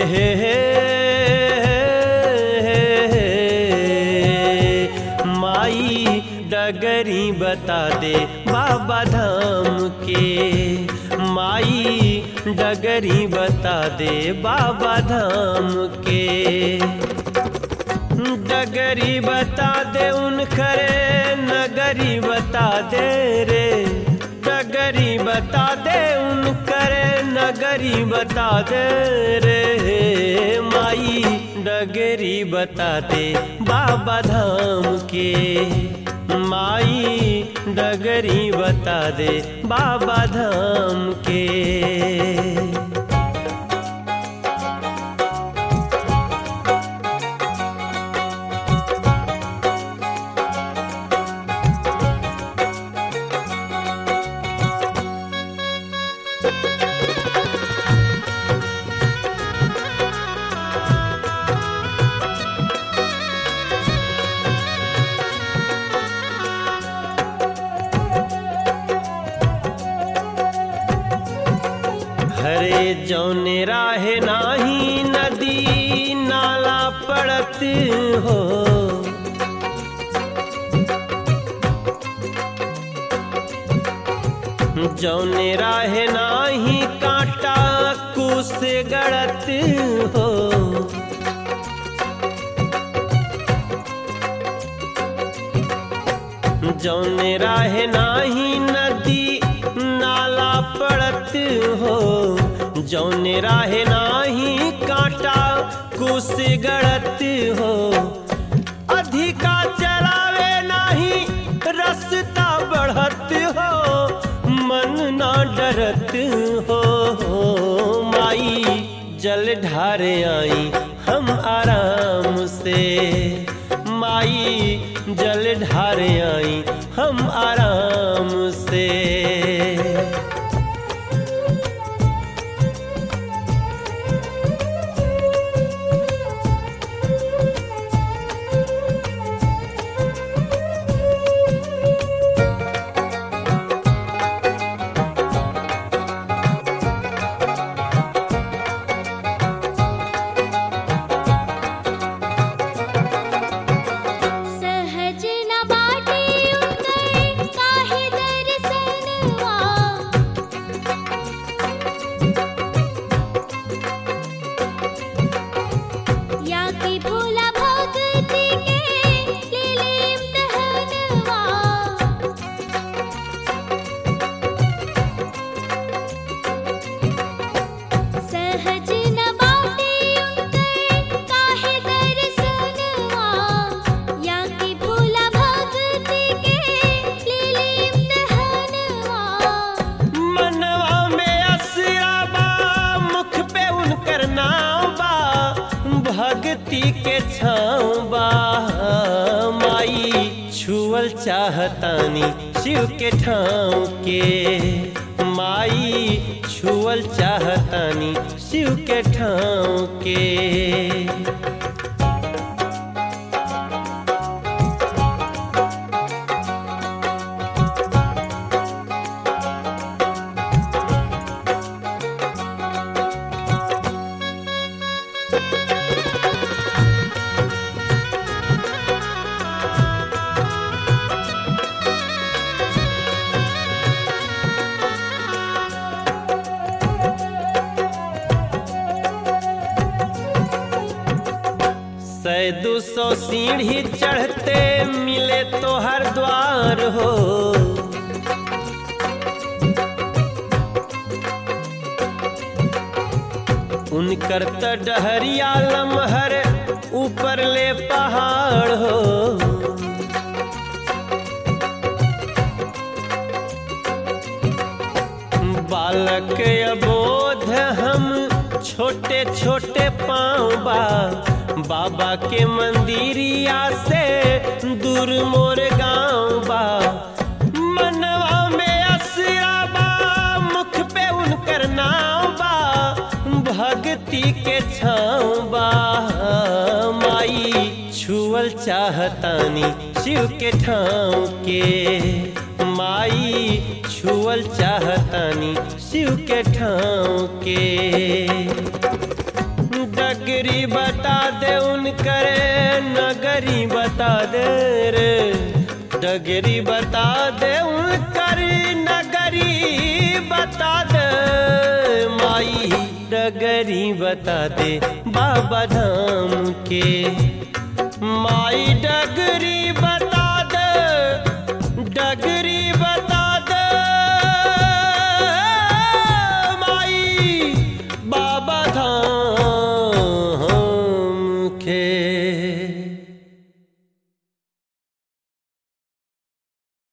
हे हे माई डगरी बता दे बाबा धाम के माई डगरी बता दे बाबा धाम के डगरी बता दे उन खरे नगरी बता दे रे डगरी बता दे उन करे नगरी बता दे रे माई डगरी बता दे बाबा धाम के माई डगरी बता दे बाबा धाम के हरे जौने राहे नाही नदी नाला पड़त हो जौने राहे नाही कांटा कुस गड़त हो जौने राहे नाही नदी नाला पड़त हो जौने राहे नाही कांटा कुस गड़त हो अधिका चलावे नाही रस्ता बढ़त हो मन ना डरत हो माई जल ढारे आई हम आराम से माई जल ढारे आई हम आराम से सहज न बाटे उतर काहे दर्शनवा या की भोला भक्ति के लीले इम्तहनवा सहज न बाटे उतर काहे दर्शनवा या की भोला भक्ति के लीले इम्तहनवा मनवा में असरा बा मुख पे उनकर नाव बा भक्ति के छाँव बा माई छुअल चाहतानी शिव के ठाव के माई छुअल चाहतानी शिव के ठाव के सै दो सौ सीढ़ी चढ़ते मिले तो हर द्वार हो उनकर त डहरिया लमहर ऊपर ले पहाड़ हो बालक अबोध हम छोटे छोटे पाँव बा बाबा के मंदिरिया से दूर मोर गाँव बा मनवा में असरा बा मुख पे उनकर नाव बा भक्ति के छाँव बा माई छुअल चाहतानी शिव के ठाव के माई छुअल चाहतानी शिव के ठाव के डगरी बता दे उनकरे नगरी बता दे रे डगरी बता दे उनकर नगरी बता दे माई डगरी बता दे बाबा धाम के माई डगरी बता दे डगरी